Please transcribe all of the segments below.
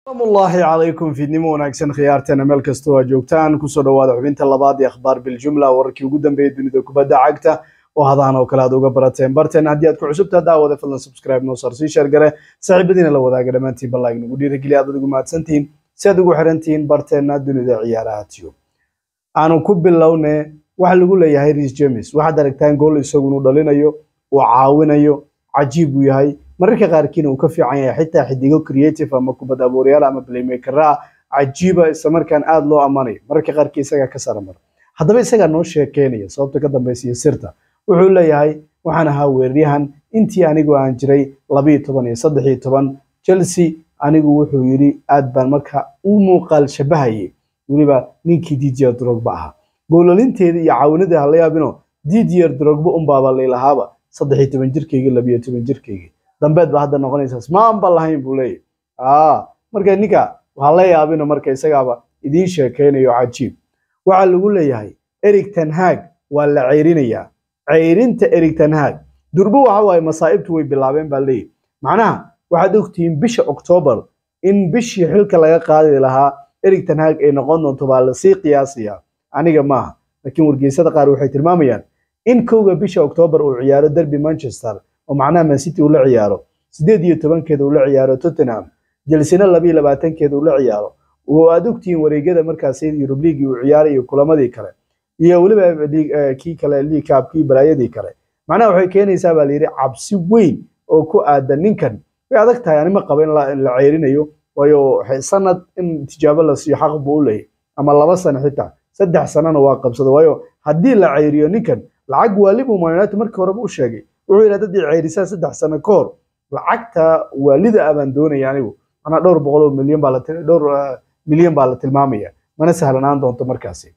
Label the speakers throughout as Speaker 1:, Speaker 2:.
Speaker 1: asalaamullaahi calaykum fiidnimo wanaagsan khiyaarteena meel kastoo aad joogtaan kusoo dhawaada xubinta labaad ee akhbaar biljumla wararkii ugu dambeeyay dunida kubadda cagta oo hadaan oo kale aad uga barateen barteen haddii aad ku cusubtaa daawada fadlan subscribe noo sar sii sheer gare saaxiibadiina la wadaaga dhammaantiin ballayg nagu dhiirigeliya aad ugu mahadsantihiin si aad ugu xirantihiin barteenna dunida ciyaaraha tiyo aanu ku bilowne waxa lagu leeyahay ris james waxaad aragtaan gool isagu inuu dhalinayo uu caawinayo cajiib uu yahay mararka qaarkiina uu ka fiican yahay xitaa xidigo creative ama kubad abuuryaal ama playmaker ah cajiiba isla markaan aada loo ammaanayo mararka qaarkii isagaa ka sara mara haddaba isagaa noo sheekeynaya sababta ka dambaysiya sirta wuxuu leeyahay waxaan ahaa weeraryahan intii anigu aan jiray labiyo toban iyo saddex iyo toban chelsea anigu wuxuu yidhi aad baan marka u muuqaal shabahayay weliba ninkii didier drogba ahaa goolalinteedii iyo caawinadii hala yaabino didier drogba unbaaba laylahaaba saddex iyo toban jirkaygii labiyo toban jirkaygii dambeed ba hadda noqonaysaa ismaan ba lahayn buu leeyahy aa marka ninka waxaa la yaabino marka isagaaba idiin sheekaynayo cajiib waxaa lagu leeyahay erig tanhaag waa la ceyrinayaa ceyrinta erig tanhaag durbo waxa waaye masaa'ibtu way bilaabeen baa leeyahy macnaha waxaad ogtihiin bisha oktoobar in bishii xilka laga qaadi lahaa erig tanhaag ay noqon doonto baa lasii qiyaasaya aniga maaha laakiin wargeysada qaar waxay tilmaamayaan in kowga bisha oktoobar uu ciyaaro derby manchester oo macnaha mancity uu la ciyaaro sideed iyo tobankeeda uu la ciyaaro tottenham jelsina labiyo labaatankeeda uu la ciyaaro oo aad ogtihiin wareegyada markaasi yurub liigii uu ciyaarayo kulamadii kale iyo weliba kii kale league cup kii balaayadii kale macnaha waxay keenaysaa baa layidhi cabsi weyn oo ku aadan ninkan way adag tahay anima qaba in la ceyrinayo waayo sanad in tijaabo la siiyo xaq buu u leeyahy ama laba sano xitaa saddex sanona waa qabsada waayo haddii la ceyriyo ninkan lacag waalibuu man united markii horeba u sheegay wuxuu yidhi haddii ceyrisaan saddex sano ka hor lacagta waalida ah baan doonaya anigu manaa dhowr boqol oo milyan baa la dhowr milyan baa la tilmaamaya mana sahlanaan doonto markaasi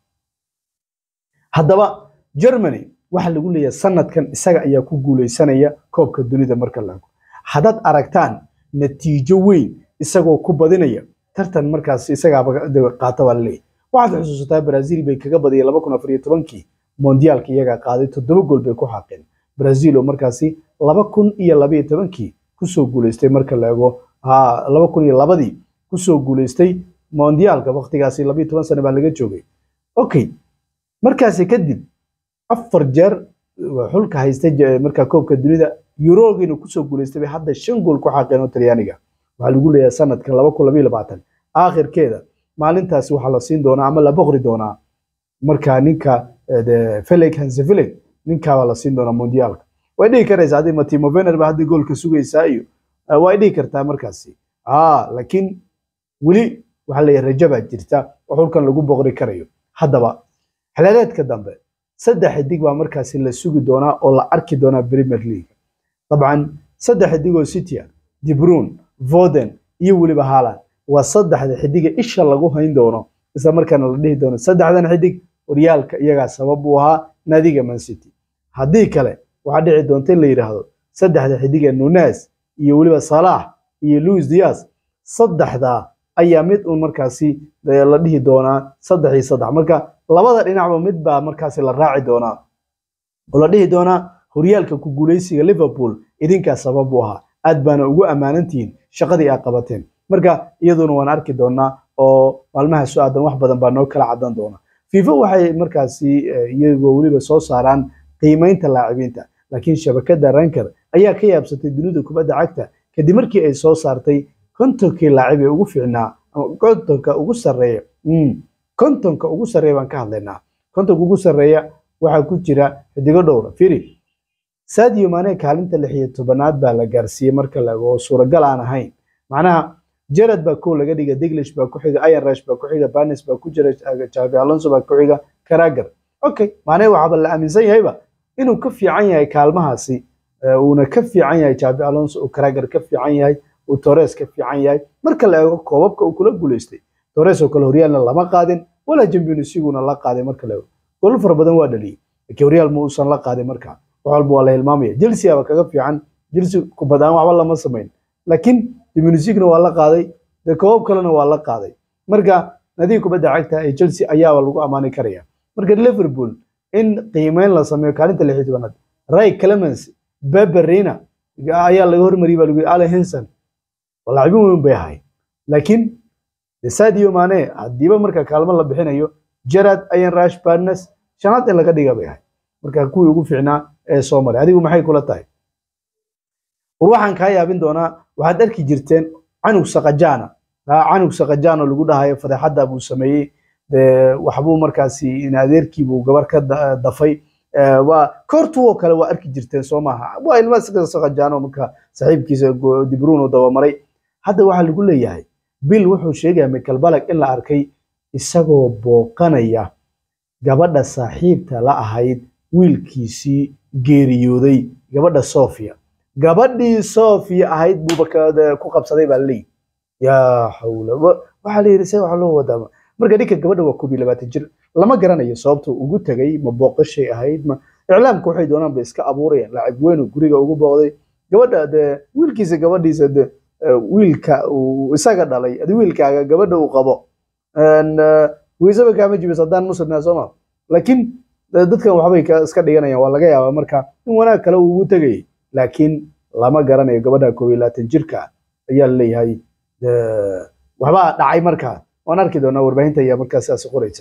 Speaker 1: haddaba germany waxaa lagu leeyahay sanadkan isaga ayaa ku guuleysanaya koobka dunida marka la ego haddaad aragtaan natiijo weyn isagoo ku badinaya tartan markaas isagaaba qaata baa laleeyahy waxaad xusuusataa brazil bay kaga badiyay laba kun afar iyo tobankii mondiyaalka iyagaa qaaday toddoba gool bay ku xaqeen brazil oo markaasi laba kun iyo labayo tobankii kusoo guuleystay marka la ego laba kun iyo labadii kusoo guuleystay mondiyaalka waktigaasi labayo toban sano baa laga joogay okay markaasi kadib afar jeer xulka haystay markaa koobka dunida yurogiina kusoo guuleystay bay hadda shan gool ku xaqeen oo talyaaniga waxaa lagu leeyahay sanadkan laba kun labayo labaatan aakhirkeeda maalintaasi waxaa la siin doonaa ama la boqri doonaa markaa ninka felix hansefelix ninkaabaa la siin doonaa mondiyaalka way dhihi karaysaa haddii matimo vener ba haddii goolka sugaysaa iyo way dhihi kartaa markaasi laakiin weli waxaa leeyahay rajo baa jirta oo xulkan lagu boqri karayo haddaba xilaadeedka dambe saddex xidig baa markaasi la sugi doonaa oo la arki doonaa premier league dabcan saddex xidigoo citya dibrun voden iyo weliba haaland waa saddexda xidiga isha lagu hayn doono isla markaana la dhihi doono saddexdan xidig horyaalka iyagaa sabab u ahaa naadiga mancity haddii kale waxaa dhici doonta in la yidhaahdo saddexda xidiga nunes iyo weliba salaax iyo louis dias saddexdaa ayaa mid uun markaasi la dhihi doonaa saddex iyo saddex marka labada dhinacba mid baa markaasi la raaci doonaa oo la dhihi doonaa horyaalka ku guuleysiga liverpool idinkaa sabab u ahaa aad baana ugu ammaanantihiin shaqadii aad qabateen marka iyaduna waan arki doonaa oo maalmaha su-aadan wax badan baa noo kala cadan doona fifa waxay markaasi iyagoo weliba soo saaraan qiimeynta laacibiinta laakiin shabakada ranker ayaa ka yaabsatay dunida kubadda cagta kadib markii ay soo saartay kontonkii laacib ee ugu fiicnaa kontonka ugu sarreeya kontonka ugu sarreeya baan ka hadlaynaa kontonka ugu sarreeya waxaa ku jira xidigo dhowra firi sadio maane kaalinta lix iyo tobanaad baa la gaarsiiyey marka la ego oo suuragal aan ahayn macnaha jared baa kow laga dhiga diglish baa ku xiga iron rush baa ku xiga banes baa ku jira javi alonso baa ku xiga karagar okay maane waxaaba la aaminsan yahayba inuu ka fiican yahay kaalmahaasi uuna ka fiican yahay javi alonso uu karagar ka fiican yahay uu torres ka fiican yahay marka la eego koobabka uu kula guuleystay torres oo kale horyaalna lama qaadin walaa champions leaguena la qaaday marka la eego golol fara badan waa dhaliyey laakiin horyaal ma uusan la qaadin marka wax walba waa la hilmaamaya chelsea aba kaga fiican chelsea kubadaan waxba lama samayn laakiin champions leaguena waa la qaaday dee koobab kalena waa la qaaday marka nadiga kubadda cagta ee chelsea ayaaba lagu ammaani karaya marka liverpool in qiimeyn la sameeyo kaalinta lix iyo tobanaad ray clemens beberina ayaa laga hormariyay baa lagu yidhi allen henson laacibin weyn bay ahay laakiin sadio mane haddiiba marka kaalmo la bixinayo jarad ayan rash barnes shanaad in laga dhiga bay ahay marka kuwii ugu fiicnaa ee soo maray adigu maxay kula tahay war waxaan kaa yaabin doonaa waxaad arki jirteen canug sakajana canug sakajano lagu dhahayo fadeexadda buu sameeyey waxbuu markaasi in adeerkiibuu gabar ka dafay waa koortuwoo kale waa arki jirteen soo maaha waa ilma sakajano marka saaxiibkiisa dibruno dabamaray hadda waxaa lagu leeyahay bill wuxuu sheegaya michael balag in la arkay isagoo booqanaya gabadha saaxiibta la ahayd wiilkiisii geeriyooday gabadha sofia gabadhii sofia ahayd buuba ku qabsaday baa laleeyihi yaa xawla waxaa la yidhi se waxa loo wadaa marka ninka gabadha waa koob iyo labaatan jir lama garanayo sababta ugu tegay ma booqashay ahayd ma iclaamka waxay doonaan bay iska abuurayaan laacib weyn guriga ugu booqday gabadha dee wiilkiisa gabadhiisa de wiilka uu isaga dhalay adi wiilkaaga gabadha uu qabo weysaba kaama jibis haddaan muslimna sooma laakiin dadkan waxbay iska dhiganayaan waa laga yaabaa marka in wanaag kale uu ugu tegayay laakiin lama garanayo gabadha koob iyo labaatan jirka ayaa laleeyahay waxbaa dhacay markaa waan arki doonaa warbaahinta ayaa markaa sidaas qoraysa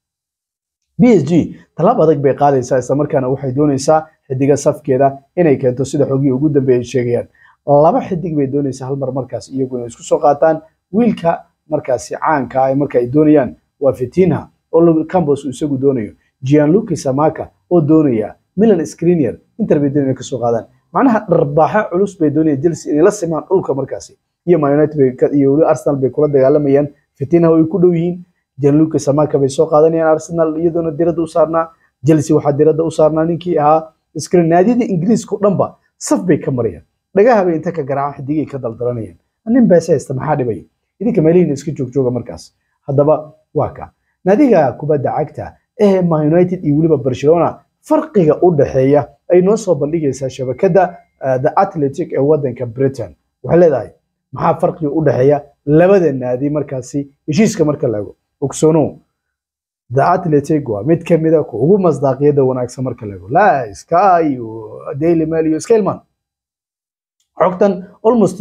Speaker 1: b s g tallaab adag bay qaadaysaa isla markaana waxay doonaysaa xidiga safkeeda inay keento sida xogii ugu dambeeyay sheegayaan laba xidig bay doonaysaa hal mar markaas iyagu inay isku soo qaataan wiilka markaasi caanka ah marka ay doonayaan waa fitinha oo campos uu isagu doonayo gianluca samaka oo doonaya milan skrinier inter bay doonaya kasoo qaadaan macnaha dharbaaxa culus bay doonayaan chelsea inay la simaan dhulka markaasi iyo man united iyo weli arsenal bay kula dagaalamayaan fitinha way ku dhow yihiin gianluca samaka bay soo qaadanayaan arsenal iyadoona diradda u saarnaa chelsea waxaa diradda u saarnaa ninkii ahaa screen naadiyada ingiriiska o dhanba saf bay ka marayaan dhagaha bay inta ka garaacan xidigay ka daldalanayaan nin beese haysta maxaa dhibaya idinka meelihiina iska joogjooga markaas haddaba waa ka naadiga kubadda cagta ee man united iyo weliba barcelona farqiga u dhexeeya ay noo soo bandhigaysaa shabakadda the athletic ee waddanka britain waxay leedahay maxaa farqiga u dhexeeya labada naadi markaasi heshiiska marka laego ogsoono the athletic waa mid ka mida ku ugu masdaaqiyada wanaagsan marka laego la sky iyo daily mail iyo scaleman xogtan almost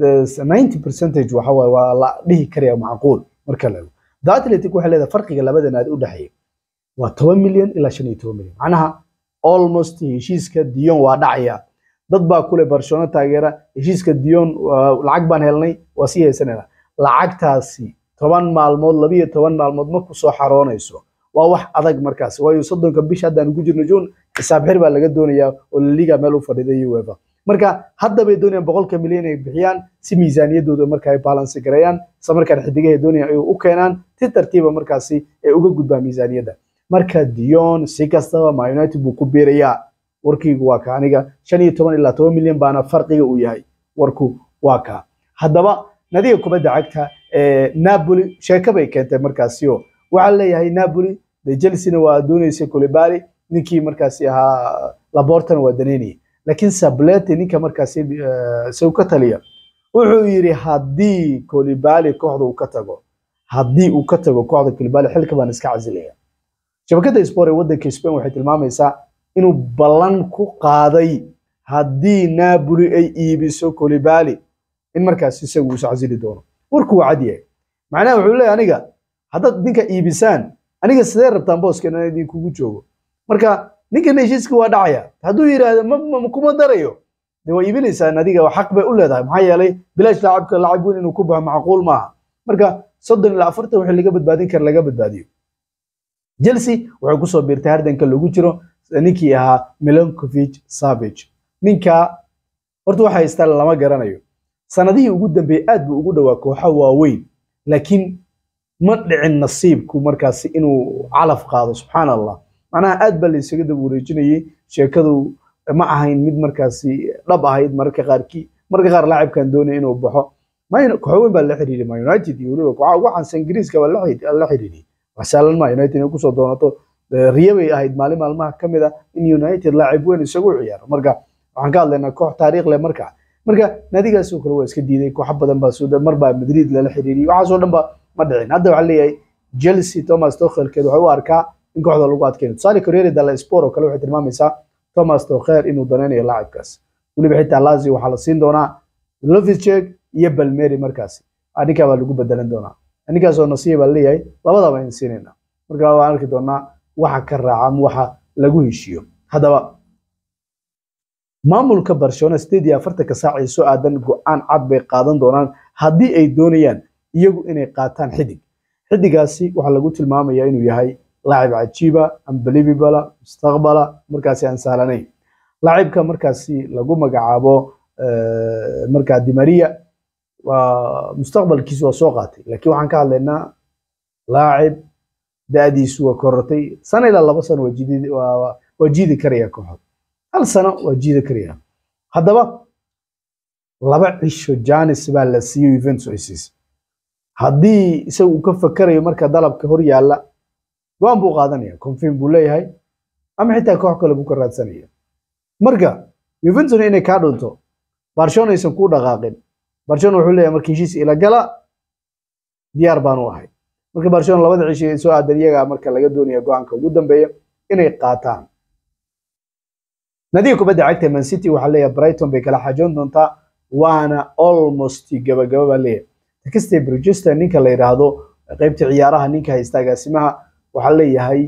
Speaker 1: 90 percentage waxa waaye waa la dhihi karaya macquul marka laego the athletic waxay leedahay farqiga labada naadi u dhexeeya waa toban milyan ilaa shan iyo toban milyan macnaha almost heshiiska dion waa dhacaya dad baa kule barcelona taageera heshiiska dion lacag baan helnay waa sii haysanayna lacagtaasi toban maalmood labiyo toban maalmood ma kusoo xaroonayso waa wax adag markaas waayo soddonka bisha haddaan ku jirno june xisaab xir baa laga doonayaa oo laliga meel u fadhiday uefa marka hadda bay doonayaan boqolka milyan ay bixiyaan si miisaaniyadooda marka ay balansi gareeyaan isla markaan xidigahay doonayaan ay u keenaan si tartiiba markaasi ay uga gudbaan miisaaniyadda marka dion si kastaba ma united buu ku biirayaa warkiigu waa ka aniga shan iyo toban ilaa toban milyan baana farqiga uu yahay warku waa ka haddaba nadiga kubadda cagta napoli sheeko bay keentay markaasio waxaa leeyahay napoli de chelsea-na waa doonaysay colibali ninkii markaasi ahaa labortana waa daneynaya laakiin sableti ninka markaasi isagu ka taliya wuxuu yidhi haddii colibali kooxda uu ka tago haddii uu ka tago kooxda colibali xilka baan iska casilaya shabakadda sport ee waddanka spain waxay tilmaamaysaa inuu ballan ku qaaday haddii napoli ay iibiso colibali in markaas isagu uu casili doono warku waa cad yahay macnaha wuxuu leeyahay aniga haddaad ninka iibisaan aniga sidee rabtaan booskan inaan idinkugu joogo marka ninkan heshiiska waa dhacaya hadduu yidhaahdo ma kuma darayo de waa iibinaysaan adiga xaq bay u leedahay maxaa yeelay bilaash laacabka lacab weyn inuu ku baxo macquul maaha marka soddon ilaa afartan wixii laga badbaadin kara laga badbaadiyo chelsea waxay kusoo biirtay hardanka lagu jiro ninkii ahaa milankovic savage ninka horta waxa haystaan lama garanayo sanadihii ugu dambeeyey aad buu ugu dhowaa kooxa waaweyn laakiin ma dhicin nasiibku markaasi inuu calaf qaado subxaan allah macnaha aad baa la isaga daba wareejinayay sheekadu ma ahayn mid markaasi dhab ahayd mararka qaarkii mararka qaar laacibkan doonaya inuu baxo kooxo weyn baa la xiriiriyay man united iyo weliba kooxaha ugu caansan ingiriiska baa la xiriiriyay wax sahlan ma united inay kusoo doonato riya bay ahayd maalin maalmaha ka mid a in united laacib weyn isagu ciyaaro marka waxaan ka hadlaynaa koox taariikh leh marka marka naadigaasoo kale waa iska diiday kooxo badan baa soo mar baa madrid lala xiriiriyay waxaasoo dhan ba ma dhicin hadda waxaa leeyahay chelsea thomas tokhelkeed waxay u arkaa in kooxda lagu adkeyno tusaale corriere dalla sport oo kale waxay tilmaamaysaa thomas tokher inuu danaynayo laacibkaas weliba xitaa lazio waxaa la siin doonaa lovichek iyo balmeri markaasi ninkaa baa lagu bedelan doonaa ninkaasoo nasiya baa leeyahay labadaba in siinayna marka waan arki doonaa waxa ka raaca ama waxa lagu heshiiyo haddaba maamulka barcelona sideed iyo afartanka saac ee soo aadan go-aan cad bay qaadan doonaan haddii ay doonayaan iyagu inay qaataan xidig xidigaasi waxaa lagu tilmaamayaa inuu yahay laacib cajiiba unbelievable mustaqbala markaasi aan sahlanayn laacibka markaasi lagu magacaabo markaa dimaria waa mustaqbalkiisu waa soo qaatay laakiin waxaan ka hadlaynaa laacib da-diisu waa korortay sana ilaa laba sano waa jiidi karaya kooxda hal sano waa jiidi karaya haddaba laba cisho janis baa la siiyey Juventus ay siisay haddii isagu uu ka fakarayo marka dalabka hor yaalla go-aan buu qaadanaya confirm buu leeyahay ama xitaa koox kale buu ka raadsanaya marka Juventus inay kaa dhunto Barcelona aysan ku dhaqaaqin Barcelona wuxuu leeyahay markii heshiis ila gala diyaar baan u ahay marka Barcelona labada cisho ee soo aadan iyaga marka laga doonaya go-aanka ugu dambeeya inay qaataan nadiga kubadda cagta Man City waxaa leeyahay Brighton bay kala xajoon doontaa waana almost gabagaba baa leeyahay takistay Bridgester ninka la yiraahdo qaybta ciyaaraha ninka haysta agaasimaha waxaa leeyahay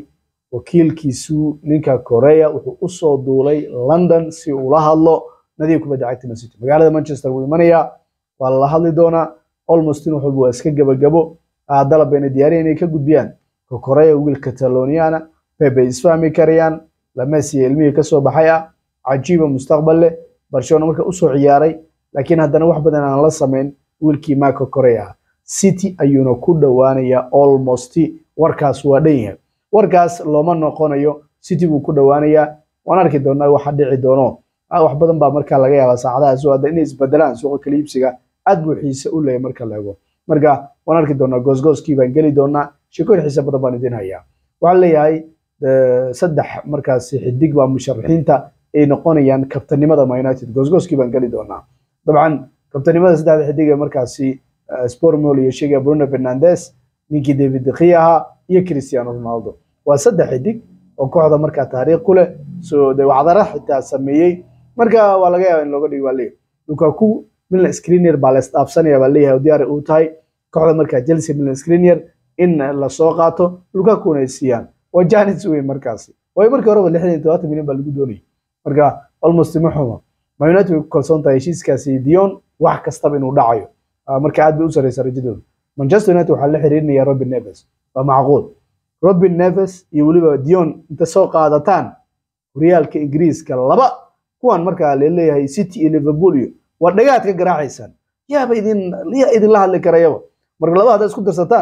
Speaker 1: wakiilkiisu ninka Korea wuxuu u soo duulay London si uu la hadlo nadiga kubadda cagta Man City magaalada Manchester wuu imanayaa waa la hadli doonaa almost in wuxuu waa iska gabagabo dalab bayna diyaariyeen inay ka gudbiyaan Korea wiil Cataloniana Pepe isfahmi karayaan lamesi ilmihii ka soo baxay ah cajiiba mustaqbal leh Barcelona marka u soo ciyaaray laakiin haddana wax badan aan la samayn wiilkii Marco Correa City ayuuna ku dhowaanaya almost warkaas waa dhan yahay warkaas looma noqonayo City buu ku dhowaanayaa waan arki doonaa waxa dhici doono wax badan baa marka laga yaabaa saacadaha soo hadda inay isbedelaan suuqa kala iibsiga aad buu xiise u leeyahay marka la eego marka waan arki doonaa goosgooskii baan geli doonaa sheekooyin xiise badan baan idin hayaa waxaan leeyahay saddex markaasi xidig baa musharaxiinta ay noqonayaan kabtanimada Man United goosgooskii baan geli doonaa dabcan kabtanimada saddexda xidig ee markaasi Spormol iyo sheegaya Bruno Fernandes ninkii David De Gea ahaa iyo Cristiano Ronaldo waa saddex xidig oo kooxda markaa taariikh ku leh soo de wacdara xitaa sameeyey marka waa laga yaabaa in looga dhigo baa leeyahay Lukaku Milan Skriniar baa la isdhaafsanaya baa leeyahay diyaar u tahay kooxda markaa Chelsea Milan Skriniar in la soo qaato Lukakuna ay siiyaan waa Janis weyn markaasi way markii horeba lixdan iyo todobaatan milyan baa lagu doonayay marka almost ma xumo Man United way ku kalsoon tahay heshiiskaasi Dion wax kastaba inuu dhacayo marka aad bay u sareysa rajadooda Manchester United waxaa la xiriirinaya Robin Neves waa macquul Robin Neves iyo weliba Dion inta soo qaadataan horyaalka Ingiriiska laba kuwan markaa la leeyahay City iyo Liverpool iyo waa dhagaad ka garaacaysaan yaaba idin yaa idin la hadli karayaba marka laba haddaad isku darsataan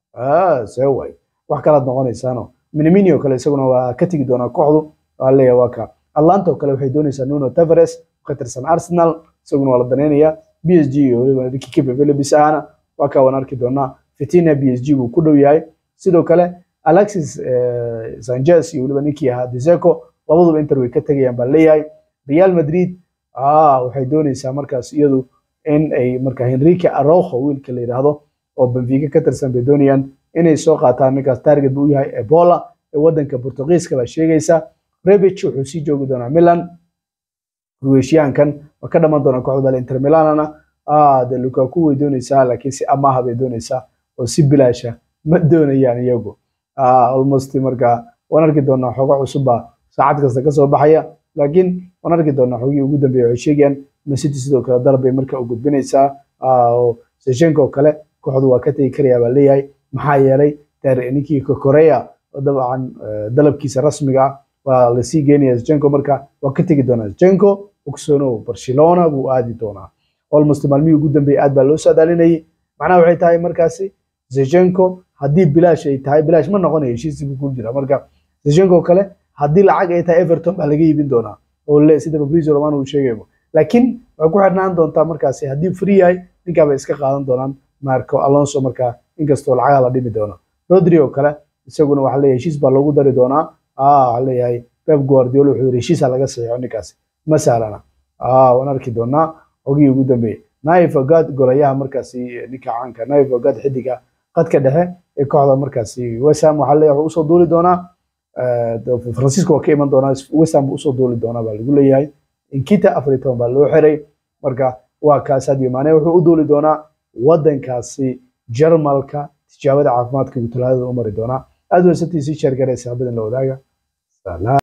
Speaker 1: ah see waay wax kalaad noqonaysaano Minamino kale isaguna waa ka tegi doonaa kooxdu waa leeyahay waa ka Atlanta kale waxay doonaysaa Nuno Tavares ka tirsan Arsenal isaguna waa la daneynayaa PSG iyo weliba Ricky Kipe Phillips ahna waa ka waan arki doonaa Fitina PSG buu ku dhow yahay sidoo kale Alexis Sanchez iyo weliba ninkii ahaa Dzeko labaduba Inter way ka tegayaan baa leeyahay Real Madrid ah waxay doonaysaa markaas iyadu in ay marka Henrique Araujo wiilka la yiraahdo oo Benfica ka tirsan bay doonayaan inay soo qaataan ninkaas target buu yahay Ebola ee wadanka Portugiiska baa sheegaysa Rebic wuxuu sii joogi doonaa Milan Croatiankan waa ka dhamaan doonaa kooxda Inter Milanana ah de Lukaku way doonaysaa laakiin si amaah bay doonaysaa oo si bilaasha ma doonayaan iyagu ah almost marka waan arki doonaa xogo cusub baa saacad kasta ka soo baxaya laakiin waan arki doonaa xogii ugu dambeeyay waxay sheegayaan Man City sidoo kale dalab bay marka u gudbinaysaa oo Shevchenko oo kale kooxdu waa ka tegi karayaa baa leeyahay maxaa yeelay ninkii Korea dabcan dalabkiisa rasmiga ah waa la sii geynaya Shevchenko marka waa ka tegi doonaa Shevchenko ogsoonow Barcelona buu aadi doonaa almost maalmihii ugu dambeeyay aad baa loo saadaalinayay macnaha waxay tahay markaasi Shevchenko haddii bilaash ay tahay bilaash ma noqonayo heshiis buu ku jira marka Shevchenko kale haddii lacag ay tahay Everton baa laga iibin doonaa oo le sida Fabrizio Romano uu sheegayo laakiin waxay ku xirnaan doontaa markaasi haddii free yahay ninkaa bay iska qaadan doonaan Marco Alonso markaa inkastoo lacagaha la dhimi doono Rodri oo kale isaguna waxaa leeyahay heshiis baa loogu dari doonaa ah waxaa leeyahay Pep Guardiola wuxuu yiri heshiisa laga saxiixo ninkaasi ma sahlana ah waan arki doonaa xogii ugu dambeeyay Naif Ogad golayaha markaasi ninka caanka Naif Ogad xidiga qadka dhexe ee kooxda markaasi West Ham waxaa leeyahay wuxuu usoo duuli doonaa Francisco waa ka iman doonaa West Ham usoo duuli doonaa baa lagu leeyahay Inkita afar iyo toban baa loo xiray marka waa kaas Sadio Mane wuxuu u duuli doonaa wadankaasi jarmalka tijaabada caafimaadka uu talaadada u mari doonaa aad weysatii sii sheergaraysa habadan la wadaaga